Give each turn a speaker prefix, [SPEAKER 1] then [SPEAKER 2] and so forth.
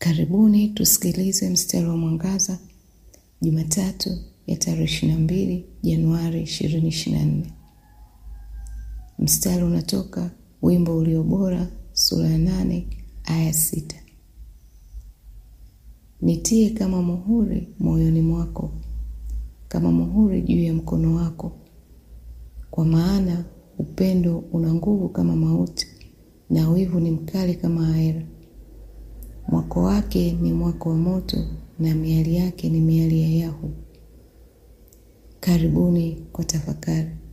[SPEAKER 1] Karibuni tusikilize mstari wa mwangaza Jumatatu ya tarehe ishirini na mbili Januari ishirini ishirini na nne. Mstari unatoka wimbo ulio bora sura ya nane aya sita. Nitie kama muhuri moyoni mwako, kama muhuri juu ya mkono wako, kwa maana upendo una nguvu kama mauti, na wivu ni mkali kama aira. Mwako wake ni mwako wa moto, na miali yake ni miali ya Yahu. Karibuni kwa tafakari.